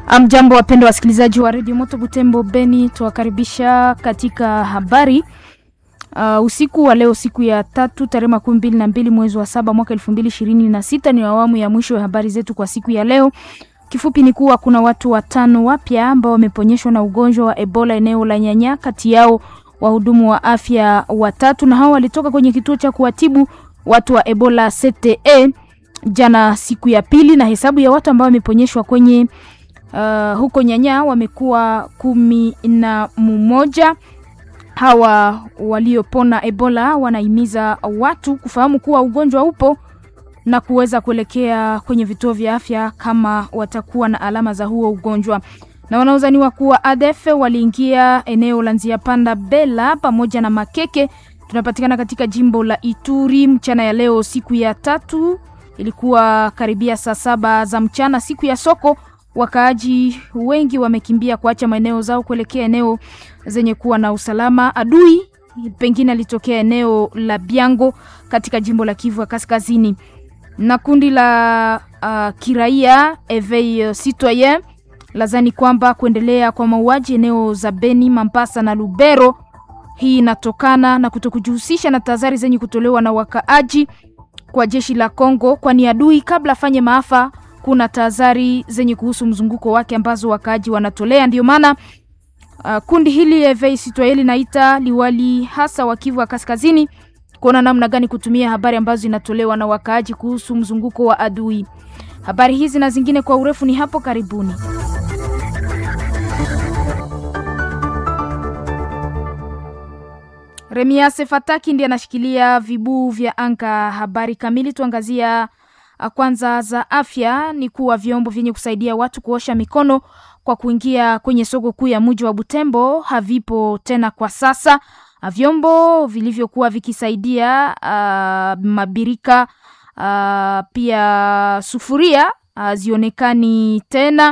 Amjambo, wapendwa wasikilizaji wa redio Moto Butembo Beni, tuwakaribisha katika habari uh, usiku wa leo, siku ya tatu tarehe makumi mbili na mbili mwezi wa saba mwaka elfu mbili ishirini na sita. Ni awamu ya mwisho ya habari zetu kwa siku ya leo. Kifupi ni kuwa kuna watu watano wapya ambao wameponyeshwa na ugonjwa wa Ebola eneo la Nyanya, kati yao wahudumu wa afya watatu, na hao walitoka kwenye kituo cha kuwatibu watu wa Ebola CTE jana siku ya pili, na hesabu ya watu ambao wameponyeshwa kwenye uh, huko Nyanya wamekuwa kumi na mmoja. Hawa waliopona Ebola wanahimiza watu kufahamu kuwa ugonjwa upo na kuweza kuelekea kwenye vituo vya afya kama watakuwa na alama za huo ugonjwa. Na wanaozaniwa kuwa ADF waliingia eneo la Nzia Panda Bela pamoja na Makeke, tunapatikana katika jimbo la Ituri mchana ya leo, siku ya tatu. Ilikuwa karibia saa saba za mchana, siku ya soko. Wakaaji wengi wamekimbia kuacha maeneo zao kuelekea eneo zenye kuwa na usalama. Adui pengine alitokea eneo la Biango katika jimbo la Kivu ya Kaskazini na kundi la uh, kiraia Eveil Citoyen lazani kwamba kuendelea kwa mauaji eneo za Beni, Mambasa na Lubero, hii inatokana na kutokujihusisha na tahadhari zenye kutolewa na wakaaji kwa jeshi la Kongo, kwani adui kabla afanye maafa kuna tahadhari zenye kuhusu mzunguko wake ambazo wakaaji wanatolea. Ndio maana uh, kundi hili Eveil Citoyen linaita liwali hasa wa Kivu ya Kaskazini kuona namna gani kutumia habari ambazo zinatolewa na wakaaji kuhusu mzunguko wa adui. Habari hizi na zingine kwa urefu ni hapo karibuni. Remiase Fataki ndiye anashikilia vibuu vya anga. Habari kamili tuangazia kwanza za afya ni kuwa vyombo vyenye kusaidia watu kuosha mikono kwa kuingia kwenye soko kuu ya mji wa Butembo havipo tena kwa sasa. Vyombo vilivyokuwa vikisaidia uh, mabirika uh, pia sufuria uh, zionekani tena,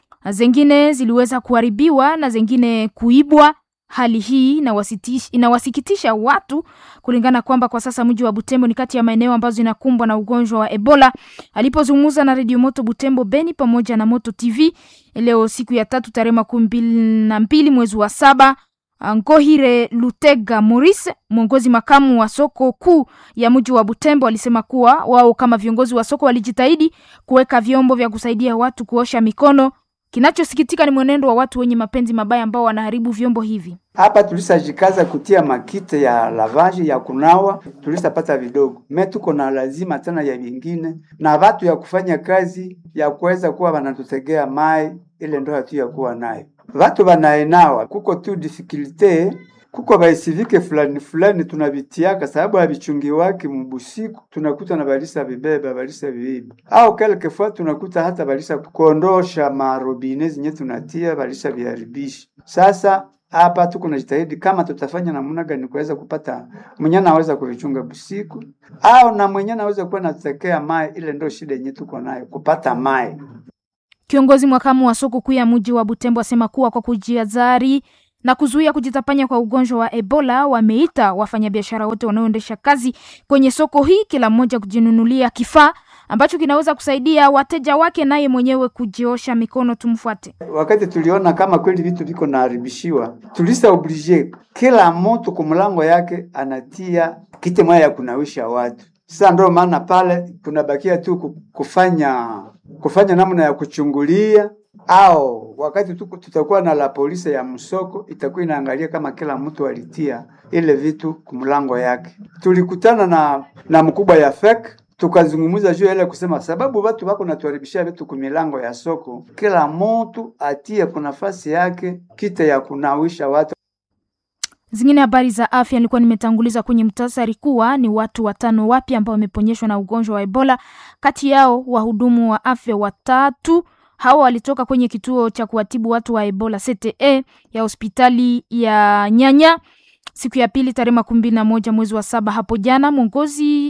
zengine ziliweza kuharibiwa na zengine kuibwa. Hali hii inawasikitisha watu kulingana kwamba kwa sasa mji wa Butembo ni kati ya maeneo ambazo inakumbwa na ugonjwa wa Ebola. Alipozungumza na Radio Moto Butembo Beni pamoja na Moto TV leo siku ya tatu tarehe makumi mbili na mbili mwezi wa saba Ngohire Lutega Maurice, mwongozi makamu wa soko kuu ya mji wa Butembo, alisema kuwa wao kama viongozi wa soko walijitahidi kuweka vyombo vya kusaidia watu kuosha mikono. Kinachosikitika ni mwenendo wa watu wenye mapenzi mabaya ambao wanaharibu vyombo hivi. Hapa tulisajikaza kutia makite ya lavaji ya kunawa, tulisapata vidogo me, tuko na lazima tena ya vingine na watu ya kufanya kazi ya kuweza kuwa wanatutegea mai, ile ndo hatu ya kuwa nayo watu wanaenawa kuko tu difikilte kuko baisivike fulani fulani tunavitiaka sababu havichungi wake mubusiku, tunakuta na balisa vibeba balisa viibi au quelquefois tunakuta hata balisa kuondosha marobine zenye tunatia balisa viharibisha. Sasa hapa tuko na jitahidi kama tutafanya namna gani kuweza kupata mwenye anaweza kuvichunga busiku au na mwenye anaweza kuwa natekea mai, ile ndo shida yenye tuko nayo kupata mai. Kiongozi mwakamu wa soko kuu ya mji wa Butembo asema kuwa kwa kujiadhari na kuzuia kujitapanya kwa ugonjwa wa Ebola, wameita wafanyabiashara wote wanaoendesha kazi kwenye soko hii, kila mmoja kujinunulia kifaa ambacho kinaweza kusaidia wateja wake, naye mwenyewe kujiosha mikono. Tumfuate. Wakati tuliona kama kweli vitu viko naharibishiwa, tulisa oblige kila mtu kwa mlango yake anatia kite moja ya kunawisha watu. Sasa ndio maana pale tunabakia tu kufanya kufanya namna ya kuchungulia, au wakati tu tutakuwa na la polisi ya msoko itakuwa inaangalia kama kila mtu alitia ile vitu kumlango yake. Tulikutana na na mkubwa ya FEC tukazungumza juu ile kusema sababu watu wako natuharibishia vitu kumilango ya soko, kila mtu atie kwa nafasi yake kite ya kunawisha watu. Zingine habari za afya nilikuwa nimetanguliza kwenye mtasari kuwa ni watu watano wapya ambao wameponyeshwa na ugonjwa wa Ebola. Kati yao wahudumu wa afya watatu. Hawa walitoka kwenye kituo cha kuwatibu watu wa Ebola CTE ya hospitali ya Nyanya siku ya pili tarehe makumi mbili na moja mwezi wa saba hapo jana. Mwongozi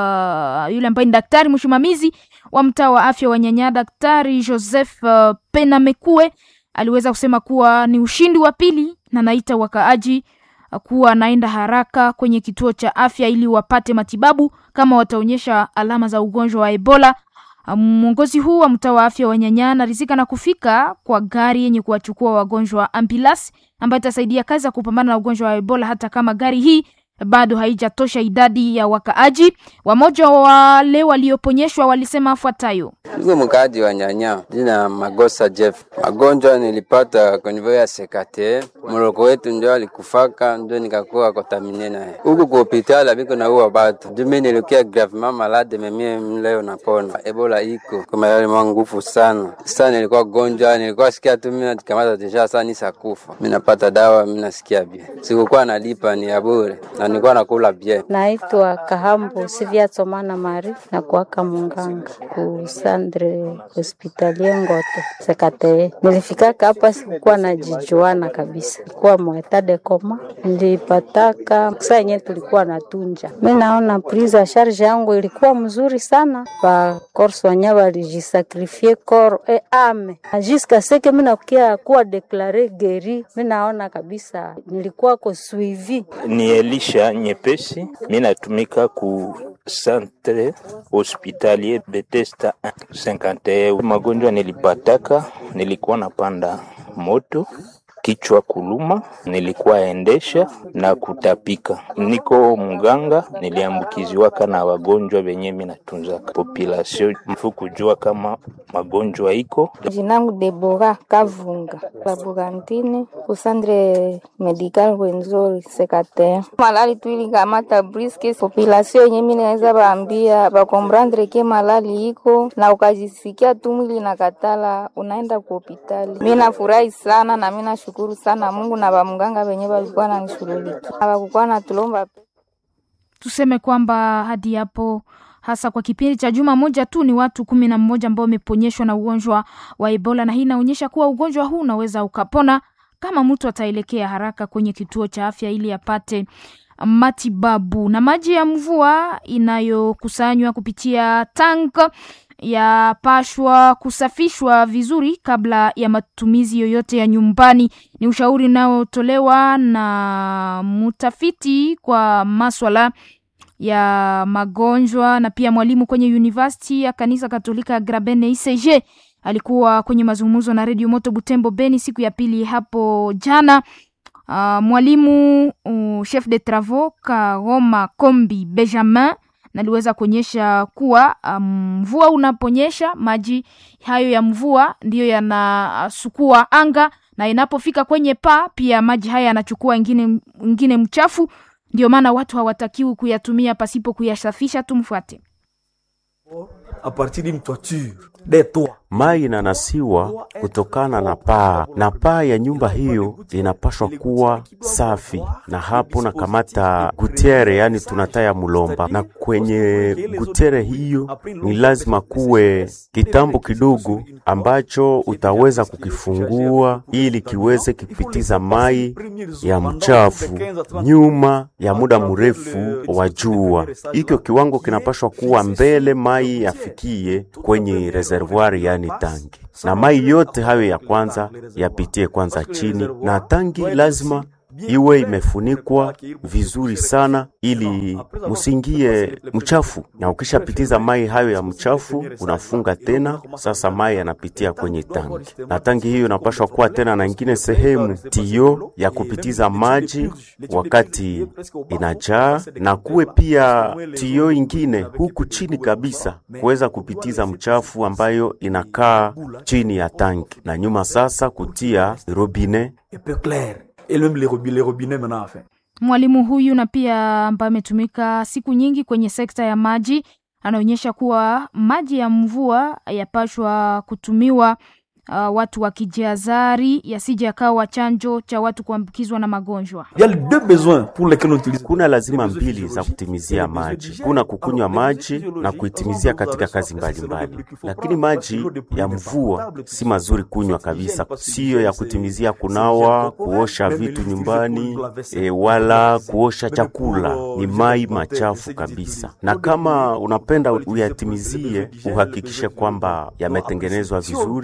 uh, yule ambaye ni daktari msimamizi wa mtaa wa afya wa Nyanya, Daktari Joseph uh, Penamekue aliweza kusema kuwa ni ushindi wa pili na naita wakaaji kuwa anaenda haraka kwenye kituo cha afya ili wapate matibabu kama wataonyesha alama za ugonjwa wa Ebola. Mwongozi huu wa mtaa wa afya wa Nyanya anaridhika na kufika kwa gari yenye kuwachukua wagonjwa ambulance, ambayo itasaidia kazi ya kupambana na ugonjwa wa Ebola, hata kama gari hii bado haijatosha idadi ya wakaaji. Wamoja wale walioponyeshwa walisema afuatayo: Niko mkaaji wa Nyanya, jina Magosa Jeff. Magonjwa nilipata konivyo ya sekate, mloko wetu ndio alikufaka, ndio nikakuwa kontamine naye huku ku hospitali abiko na uwa batu jumi nilikia gravement malade memie mleo napona. Ebola iko kwa mayale mwa nguvu sana sasa, nilikuwa gonjwa, nilikuwa sikia tu mimi nakamata deja sasa nisakufa, mimi napata dawa, mimi nasikia bien, sikukuwa nalipa ni ya bure na nilikuwa nakula bien. Naitwa Kahambo Sivia Tsomana Mari na kuaka munganga ku Sandre Hospitalie Ngoto Sekate. Nilifikaka hapa sikukuwa najijuana kabisa, kuwa mwetade koma nilipataka saa yenyewe tulikuwa na tunja. Mi naona prise ya charge yangu ilikuwa mzuri sana, ba korso wanya walijisakrifie kor e ame ajiska seke mi nakukia kuwa deklare geri. Mi naona kabisa nilikuwa ko suivi ni Elisha Nyepesi, mi natumika ku centre hospitalier Bethesda 51. Magonjwa nilipataka, nilikuwa napanda moto kichwa kuluma, nilikuwa endesha na kutapika. Niko mganga, niliambukiziwaka na wagonjwa benye mi natunzaka population mfu kujua kama magonjwa iko. Jinangu Debora Kavunga Laburantini kusandre medical Rwenzori sekate malali tuilikamata briske population yenye mi naweza baambia bakomprandre ke malali iko na ukajisikia tu mwili na katala unaenda ku hospitali. Mi nafurahi sana na mi nashukuru sana Mungu na bamganga benye balikuwa nanishughulikia abakukuwa natulomba Tuseme kwamba hadi hapo hasa kwa kipindi cha juma moja tu ni watu kumi na mmoja ambao wameponyeshwa na ugonjwa wa Ebola, na hii inaonyesha kuwa ugonjwa huu unaweza ukapona kama mtu ataelekea haraka kwenye kituo cha afya ili apate matibabu. Na maji ya mvua inayokusanywa kupitia tank yapashwa kusafishwa vizuri kabla ya matumizi yoyote ya nyumbani. Ni ushauri unaotolewa na mtafiti kwa maswala ya magonjwa na pia mwalimu kwenye University ya kanisa Katolika Grabene ICG. Alikuwa kwenye mazungumzo na Radio Moto Butembo Beni siku ya pili hapo jana. Uh, mwalimu uh, chef de travaux Karoma Kombi Benjamin naliweza kuonyesha kuwa mvua um, unaponyesha maji hayo ya mvua ndiyo yanasukua anga na inapofika kwenye paa pia maji haya yanachukua ingine, ingine mchafu. Ndio maana watu hawatakiwi kuyatumia pasipo kuyasafisha. Tumfuate. a partir d'une toiture des toits Mai inanasiwa kutokana na paa, na paa ya nyumba hiyo inapashwa kuwa safi, na hapo na kamata gutiere, yani tunataya mulomba, na kwenye gutiere hiyo ni lazima kuwe kitambo kidogo ambacho utaweza kukifungua ili kiweze kipitiza mai ya mchafu nyuma ya muda mrefu wa jua. Hikyo kiwango kinapashwa kuwa mbele mai yafikie kwenye reservoir yani tangi, na mai yote hayo ya kwanza yapitie kwanza chini, na tangi lazima iwe imefunikwa vizuri sana ili musingie mchafu. Na ukishapitiza mai hayo ya mchafu, unafunga tena. Sasa mai yanapitia kwenye tangi, na tangi hiyo inapashwa kuwa tena na ingine sehemu tio ya kupitiza maji wakati inajaa, na kuwe pia tio ingine huku chini kabisa kuweza kupitiza mchafu ambayo inakaa chini ya tangi, na nyuma sasa kutia robine et même les, robi- les robinets maintenant enfin. Mwalimu huyu na pia ambaye ametumika siku nyingi kwenye sekta ya maji anaonyesha kuwa maji ya mvua yapashwa kutumiwa uh, watu wakijihadhari yasije yakawa chanjo cha watu kuambukizwa na magonjwa. Il y a les deux besoins pour lesquels on utilise. Kuna lazima mbili za kutimizia maji. Kuna kukunywa maji na kuitimizia katika kazi mbalimbali mbali. Lakini maji ya mvua si mazuri kunywa kabisa, siyo ya kutimizia kunawa, kuosha vitu nyumbani e, wala kuosha chakula. Ni mai machafu kabisa, na kama unapenda uyatimizie, uhakikishe kwamba yametengenezwa vizuri,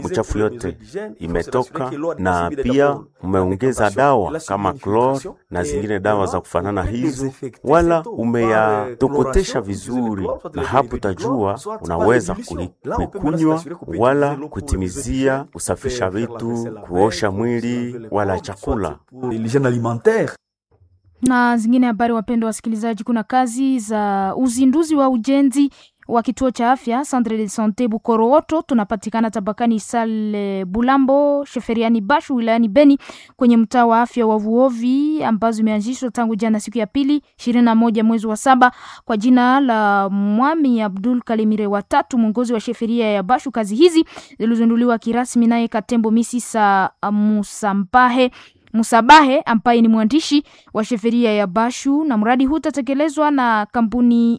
mchafu yote imetoka, na pia umeongeza dawa kama chlor na zingine dawa za kufanana hizo, wala umeyatokotesha vizuri, na hapo utajua unaweza kuikunywa wala kutimizia kusafisha vitu, kuosha mwili wala chakula na zingine habari. Wapendwa wasikilizaji, kuna kazi za uzinduzi wa ujenzi wa kituo cha afya Centre de Sante Bukorooto, tunapatikana tabakani Sale Bulambo, Sheferiani Bashu, wilayani Beni, kwenye mtaa wa afya wa Vuovi, ambazo imeanzishwa tangu jana siku ya pili ishirini na moja mwezi wa saba kwa jina la Mwami Abdul Kalimire watatu, mwongozi wa sheferia ya Bashu. Kazi hizi zilizinduliwa kirasmi naye Katembo Misisa Musampahe Musabahe ambaye ni mwandishi wa sheferia ya Bashu, na mradi huu utatekelezwa na kampuni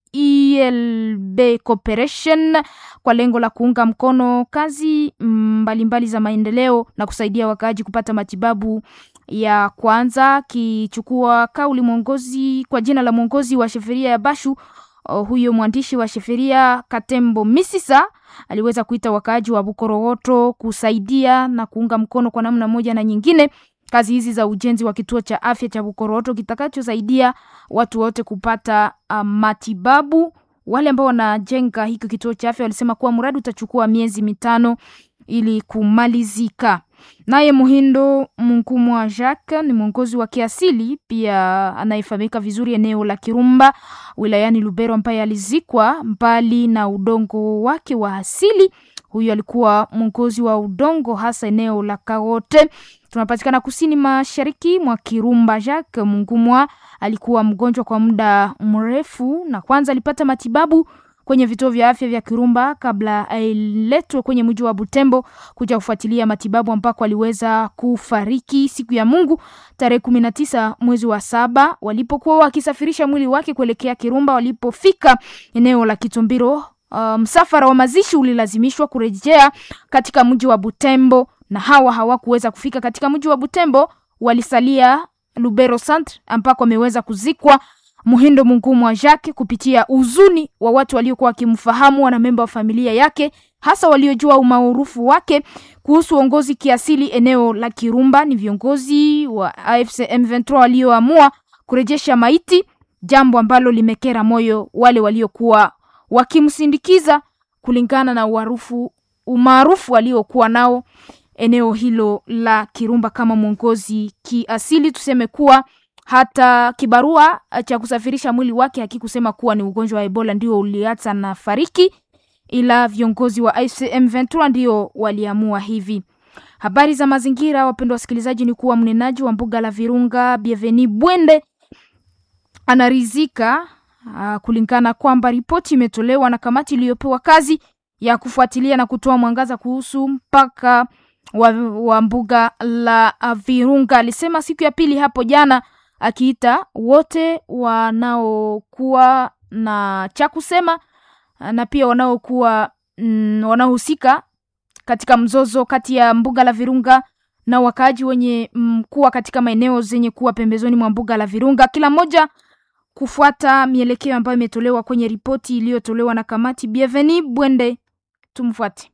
ELB Corporation kwa lengo la kuunga mkono kazi mbalimbali mbali za maendeleo na kusaidia wakaaji kupata matibabu ya kwanza. Kichukua kauli mwongozi kwa jina la mwongozi wa sheferia ya Bashu, uh, huyo mwandishi wa sheferia Katembo Misisa aliweza kuita wakaaji wa Bukorowoto kusaidia na kuunga mkono kwa namna moja na nyingine kazi hizi za ujenzi wa kituo cha afya cha Bukoroto kitakachosaidia watu wote kupata uh, matibabu. Wale ambao wanajenga hiki kituo cha afya walisema kuwa mradi utachukua miezi mitano ili kumalizika. Naye Muhindo Munkumwa Jacques ni mwongozi wa kiasili pia anayefahamika vizuri eneo la Kirumba wilayani Lubero, ambaye alizikwa mbali na udongo wake wa asili. Huyu alikuwa mwongozi wa udongo hasa eneo la Kagote tunapatikana kusini mashariki mwa Kirumba. Jacques Mungumwa alikuwa mgonjwa kwa muda mrefu, na kwanza alipata matibabu kwenye vituo vya afya vya Kirumba kabla ailetwe kwenye mji wa Butembo kuja kufuatilia matibabu, ambako aliweza kufariki siku ya Mungu tarehe kumi na tisa mwezi wa saba walipokuwa wakisafirisha mwili wake kuelekea Kirumba. Walipofika eneo la Kitumbiro, uh, msafara wa mazishi ulilazimishwa kurejea katika mji wa Butembo na hawa hawakuweza kufika katika mji wa Butembo, walisalia Lubero Centre ambako ameweza kuzikwa Muhindo Mungumu wa Jacques kupitia uzuni wa watu waliokuwa wakimfahamu, wanamemba wa familia yake, hasa waliojua umaarufu wake kuhusu uongozi kiasili eneo la Kirumba. Ni viongozi wa AFC M23 walioamua kurejesha maiti, jambo ambalo limekera moyo wale waliokuwa wakimsindikiza kulingana na uarufu umaarufu aliokuwa nao eneo hilo la Kirumba kama mwongozi kiasili. Tuseme kuwa hata kibarua cha kusafirisha mwili wake hakikusema kuwa ni ugonjwa wa Ebola ndio uliacha na fariki, ila viongozi wa ICM 23 ndio waliamua hivi. Habari za mazingira, wapendwa wasikilizaji, ni kuwa mnenaji wa mbuga la Virunga Bienveni Bwende anarizika uh, kulingana kwamba ripoti imetolewa na kamati iliyopewa kazi ya kufuatilia na kutoa mwangaza kuhusu mpaka wa, wa mbuga la Virunga. Alisema siku ya pili hapo jana, akiita wote wanaokuwa na cha kusema na pia wanaokuwa mm, wanaohusika katika mzozo kati ya mbuga la Virunga na wakaaji wenye mm, kuwa katika maeneo zenye kuwa pembezoni mwa mbuga la Virunga, kila mmoja kufuata mielekeo ambayo imetolewa kwenye ripoti iliyotolewa na kamati. Bienveni Bwende, tumfuate.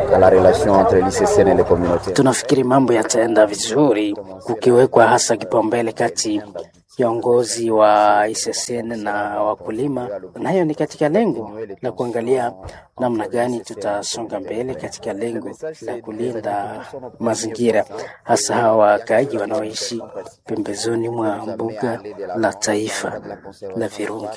Tunafikiri mambo yataenda vizuri kukiwekwa hasa kipaumbele kati ya uongozi wa ICCN na wakulima, na hiyo ni katika lengo la kuangalia namna gani tutasonga mbele katika lengo la kulinda mazingira, hasa hawa wakaaji wanaoishi pembezoni mwa mbuga la taifa la Virunga.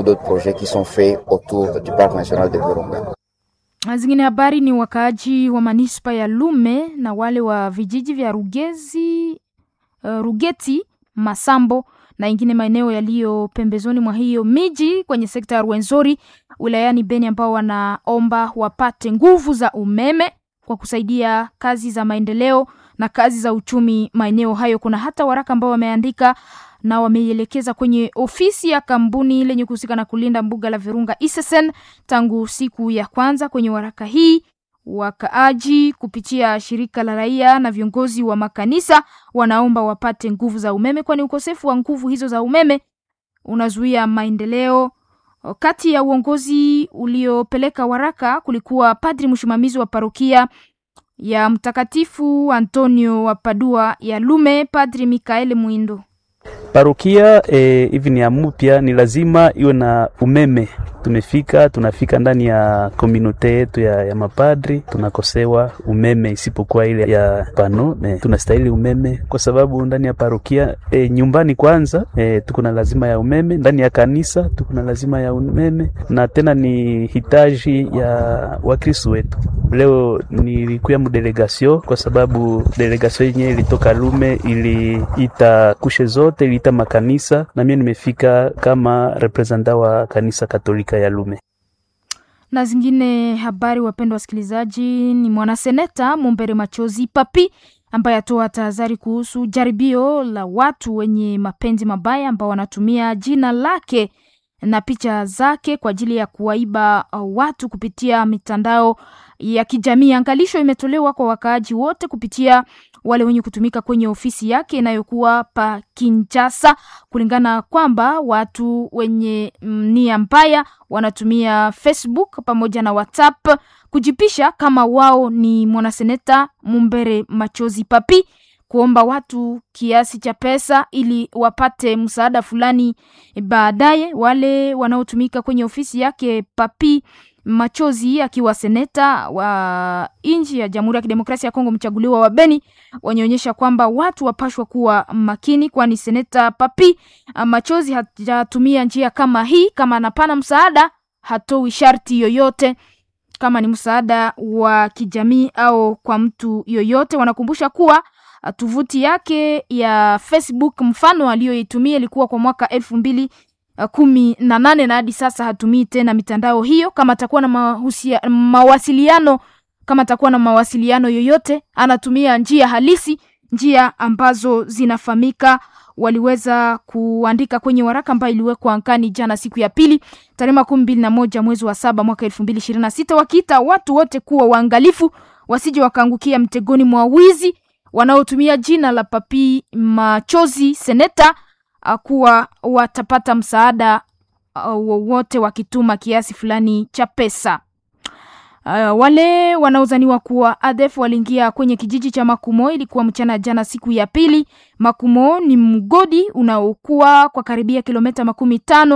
Zingine habari ni wakaaji wa manispa ya Lume na wale wa vijiji vya Rugezi, uh, Rugeti, Masambo na ingine maeneo yaliyo pembezoni mwa hiyo miji kwenye sekta ya Rwenzori wilayani Beni, ambao wanaomba wapate nguvu za umeme kwa kusaidia kazi za maendeleo na kazi za uchumi maeneo hayo. Kuna hata waraka ambao wameandika na wameielekeza kwenye ofisi ya kampuni lenye kuhusika na kulinda mbuga la Virunga ISSN tangu siku ya kwanza. Kwenye waraka hii wakaaji kupitia shirika la raia na viongozi wa makanisa wanaomba wapate nguvu za umeme, kwani ukosefu wa nguvu hizo za umeme unazuia maendeleo. Kati ya uongozi uliopeleka waraka kulikuwa padri msimamizi wa parokia ya Mtakatifu Antonio wa Padua ya Lume. Padri Mikaeli Mwindo Parokia hivi eh, ni ya mupya, ni lazima iwe na umeme. Tumefika tunafika ndani ya komunote yetu ya, ya mapadri tunakosewa umeme, isipokuwa ile ya pano eh, tunastahili umeme kwa sababu ndani ya parokia eh, nyumbani kwanza eh, tuko na lazima ya umeme, ndani ya kanisa tuko na lazima ya umeme, na tena ni hitaji ya Wakristo wetu. Leo nilikuya mdelegasio kwa sababu delegasio yenyewe ilitoka Lume, iliita kushe zote, iliita makanisa na mimi nimefika kama representa wa kanisa Katolika ya Lume. Na zingine habari, wapendwa wasikilizaji, ni mwanaseneta Mumbere Machozi Papi ambaye atoa tahadhari kuhusu jaribio la watu wenye mapenzi mabaya ambao wanatumia jina lake na picha zake kwa ajili ya kuwaiba watu kupitia mitandao ya kijamii. Angalisho imetolewa kwa wakaaji wote kupitia wale wenye kutumika kwenye ofisi yake inayokuwa pa Kinshasa, kulingana kwamba watu wenye nia mbaya wanatumia Facebook pamoja na WhatsApp kujipisha kama wao ni mwanaseneta Mumbere Machozi Papi, kuomba watu kiasi cha pesa ili wapate msaada fulani baadaye. Wale wanaotumika kwenye ofisi yake Papi Machozi akiwa seneta wa nchi ya Jamhuri ya Kidemokrasia ya Kongo mchaguliwa wa Beni wanaonyesha kwamba watu wapashwa kuwa makini, kwani seneta Papi Machozi hajatumia njia kama hii. Kama anapana msaada, hatoi sharti yoyote, kama ni msaada wa kijamii au kwa mtu yoyote. Wanakumbusha kuwa tovuti yake ya Facebook mfano aliyoitumia ilikuwa kwa mwaka elfu mbili kumi na nane na hadi sasa hatumii tena mitandao hiyo. Kama atakuwa na mahusia, mawasiliano kama atakuwa na mawasiliano yoyote anatumia njia halisi, njia ambazo zinafahamika. Waliweza kuandika kwenye waraka ambayo iliwekwa ankani jana siku ya pili tarehe makumi mbili na moja mwezi wa saba mwaka elfu mbili ishirini na sita wakiita watu wote kuwa waangalifu wasije wakaangukia mtegoni mwa wizi wanaotumia jina la Papi Machozi seneta kuwa watapata msaada wowote uh, wakituma kiasi fulani cha pesa. Uh, wale wanaozaniwa kuwa ADF waliingia kwenye kijiji cha Makumo, ilikuwa mchana jana siku ya pili. Makumo ni mgodi unaokuwa kwa karibia kilomita makumi tano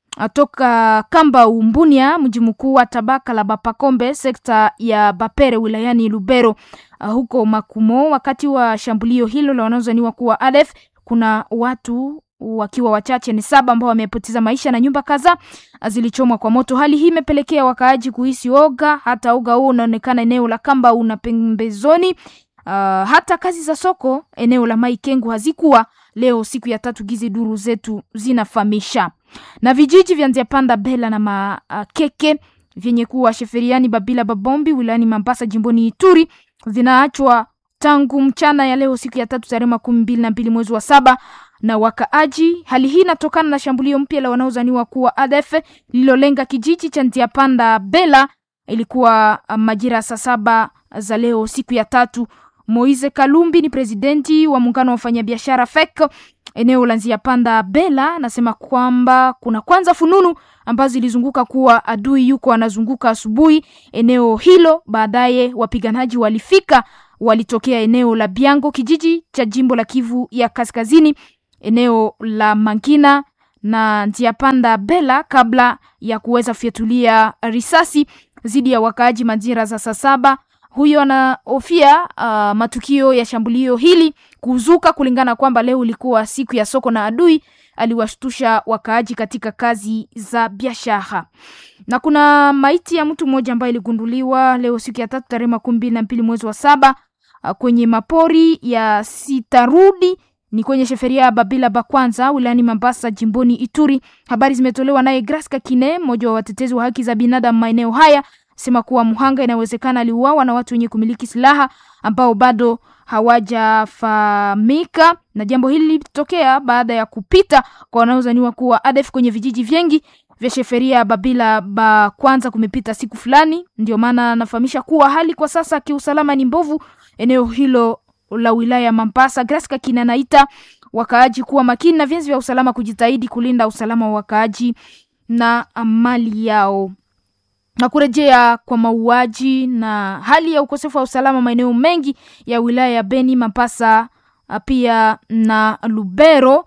toka Kamba Umbunia, mji mkuu wa tabaka la Bapakombe, sekta ya Bapere wilayani Lubero. Uh, huko Makumo, wakati wa shambulio hilo la wanaozaniwa kuwa ADF kuna watu wakiwa wachache ni saba ambao wamepoteza maisha na nyumba kadhaa zilichomwa kwa moto. Hali hii imepelekea wakaaji kuhisi oga, hata oga huo unaonekana eneo la Kamba una pembezoni. Uh, hata kazi za soko eneo la Maikengu hazikuwa leo siku ya tatu, gizi duru zetu zinafahamisha. Na vijiji vya Nziapanda, Bela na Makeke vyenye kuwa Sheferiani, Babila, Babombi wilayani Mambasa jimboni Ituri vinaachwa tangu mchana ya leo siku ya tatu tarehe makumi mbili na mbili mwezi wa saba na wakaaji. Hali hii inatokana na shambulio mpya la wanaozaniwa kuwa ADF lililolenga kijiji cha Ntiapanda Bela. Ilikuwa majira saa saba za leo siku ya tatu. Moise Kalumbi ni presidenti wa muungano wa wafanyabiashara FEC eneo la Nziapanda Bela, anasema kwamba kuna kwanza fununu ambazo zilizunguka kuwa adui yuko anazunguka asubuhi eneo hilo. Baadaye wapiganaji walifika walitokea eneo la Biango, kijiji cha jimbo la Kivu ya Kaskazini, eneo la Mangina na Ntiapanda Bela, kabla ya kuweza kufyatulia risasi dhidi ya wakaaji majira za saa saba. Huyo anahofia uh, matukio ya shambulio hili kuzuka, kulingana kwamba leo ilikuwa siku ya soko na adui aliwashtusha wakaaji katika kazi za biashara. Na kuna maiti ya mtu mmoja ambaye iligunduliwa leo siku ya tatu tarehe makumi mbili na mbili mwezi wa saba kwenye mapori ya Sitarudi ni kwenye sheferia ya Babila Bakwanza wilayani Mambasa jimboni Ituri. Habari zimetolewa naye Graska Kine, mmoja wa watetezi wa haki za binadamu maeneo haya, sema kuwa mhanga inawezekana aliuawa na watu wenye kumiliki silaha ambao bado hawajafahamika, na jambo hili lilitokea baada ya kupita kwa wanaozaniwa kuwa ADF kwenye vijiji vingi vya sheferia ya Babila Bakwanza kumepita siku fulani. Ndio maana anafahamisha kuwa hali kwa sasa kiusalama ni mbovu eneo hilo la wilaya ya Mambasa. Graska Kina naita wakaaji kuwa makini na vyenzi vya usalama kujitahidi kulinda usalama wa wakaaji na mali yao. na kurejea kwa mauaji na hali ya ukosefu wa usalama maeneo mengi ya wilaya ya Beni, Mapasa pia na Lubero,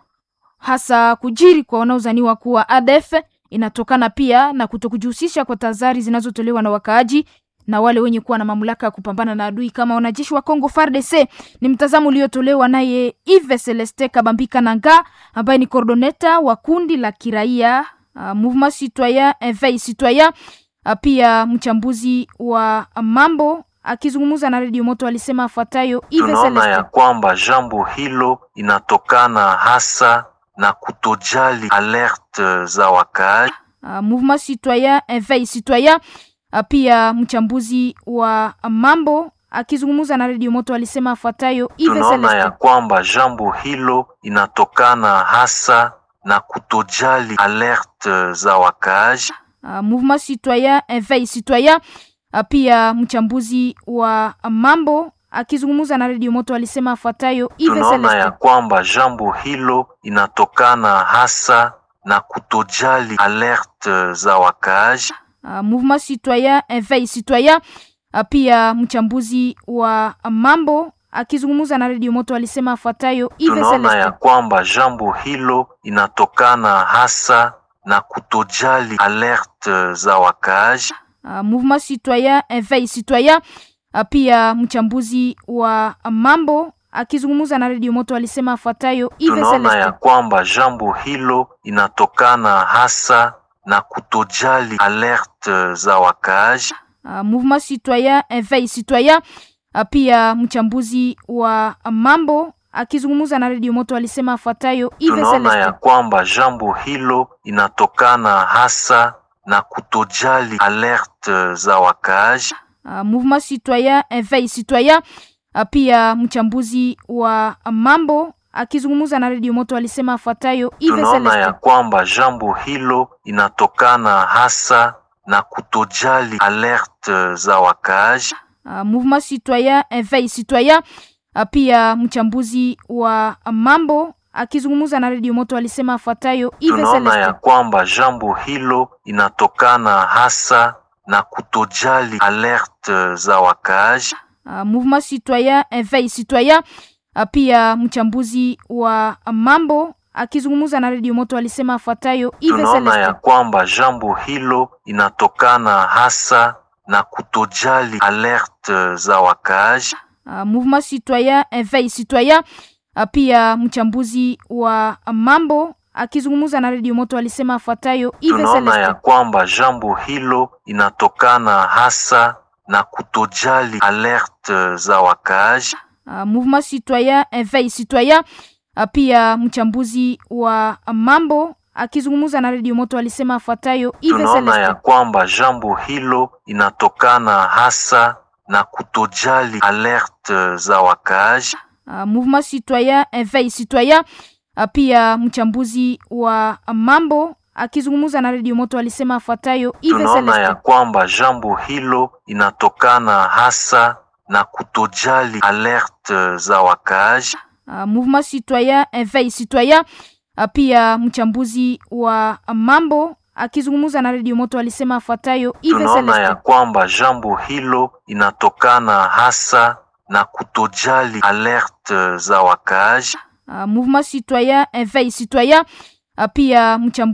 hasa kujiri kwa wanaozaniwa kuwa ADF inatokana pia na kutokujihusisha kwa tahadhari zinazotolewa na wakaaji na wale wenye kuwa na mamlaka ya kupambana na adui kama wanajeshi wa Kongo FARDC. Ni mtazamo uliotolewa naye Yves Celeste Kabambika Nanga ambaye ni coordoneta wa kundi la kiraia uh, Mouvement Citoyen Eveil Citoyen uh, pia mchambuzi wa mambo akizungumza na Radio Moto alisema afuatayo. Yves Tunaona Celeste ya kwamba jambo hilo inatokana hasa na kutojali alerte za wakaaji. uh, Mouvement Citoyen Eveil Citoyen uh, pia mchambuzi wa mambo akizungumza na Radio Moto alisema afuatayo. Yves Tunaona Celeste ya kwamba jambo hilo inatokana hasa na kutojali alerte za wakaaji. uh, Mouvement Citoyen Eveil Citoyen uh, pia mchambuzi wa mambo akizungumza na Radio Moto alisema afuatayo. Yves Tunaona Celeste ya kwamba jambo hilo inatokana hasa na kutojali alerte za wakaaji. uh, Mouvement Citoyen Eveil Citoyen uh, pia mchambuzi wa mambo akizungumza na Radio Moto alisema afuatayo. Yves Tunaona Celeste ya kwamba jambo hilo inatokana hasa na kutojali alerte za wakaaji. uh, Mouvement Citoyen Eveil Citoyen uh, pia mchambuzi wa mambo akizungumza na Radio Moto alisema afuatayo. Yves Tunaona Celeste ya kwamba jambo hilo inatokana hasa na kutojali alerte za wakaaji. uh, Mouvement Citoyen Eveil Citoyen uh, pia mchambuzi wa mambo akizungumza na Radio Moto alisema afuatayo. Yves Tunaona Celeste ya kwamba jambo hilo inatokana hasa na kutojali alerte za wakaaji. uh, Mouvement Citoyen Eveil Citoyen uh, pia mchambuzi wa mambo akizungumza na Radio Moto alisema afuatayo. Yves Tunaona ya Celeste kwamba jambo hilo inatokana hasa na kutojali alerte za wakaaji. uh, Mouvement Citoyen Eveil Citoyen uh, pia mchambuzi wa mambo akizungumza na Radio Moto alisema afuatayo. Yves Tunaona ya Celeste kwamba jambo hilo inatokana hasa na kutojali alerte za wakaaji. uh, Mouvement Citoyen Eveil Citoyen uh, pia mchambuzi wa mambo akizungumza na Radio Moto alisema afuatayo. Yves Tunaona ya Celeste kwamba jambo hilo inatokana hasa na kutojali alerte za wakaaji. uh, Mouvement Citoyen Eveil Citoyen uh, pia mchambuzi wa mambo akizungumza na Radio Moto alisema afuatayo. Yves Tunaona ya Celeste kwamba jambo hilo inatokana hasa na kutojali alerte za wakaaji. uh, Mouvement Citoyen Eveil Citoyen uh, pia mchambuzi wa mambo akizungumza na Radio Moto alisema afuatayo. Yves Tunaona ya Celeste kwamba jambo hilo inatokana hasa na kutojali alerte za wakaaji. uh, Mouvement Citoyen Eveil Citoyen uh, pia mchambuzi wa mambo akizungumza na Radio Moto alisema afuatayo. Yves Tunaona ya Celeste kwamba jambo hilo inatokana hasa na kutojali alerte za wakaaji. uh, Mouvement Citoyen Eveil Citoyen uh, pia mchambuzi wa mambo akizungumza na Radio Moto alisema afuatayo. Yves Tunaona ya Celeste kwamba jambo hilo inatokana hasa na kutojali alerte za wakaaji. uh, Mouvement Citoyen Eveil Citoyen uh, pia mchambuzi